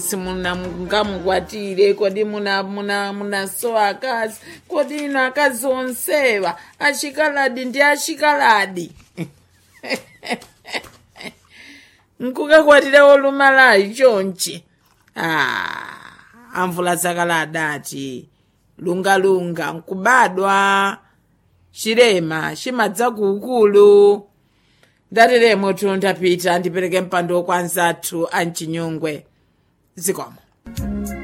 simunamungamukwatire kodi muna muna munasowa akazi kodi ino akazi onsewa achikaladi ndi achikaladi nkukakwatira olumalayi chonchi ah, amvula zakale adati lungalunga nkubadwa chilema chimadza kuukulu ndateremo tuntapita ndipereke mpando kwa nzathu amchinyungwe zikomo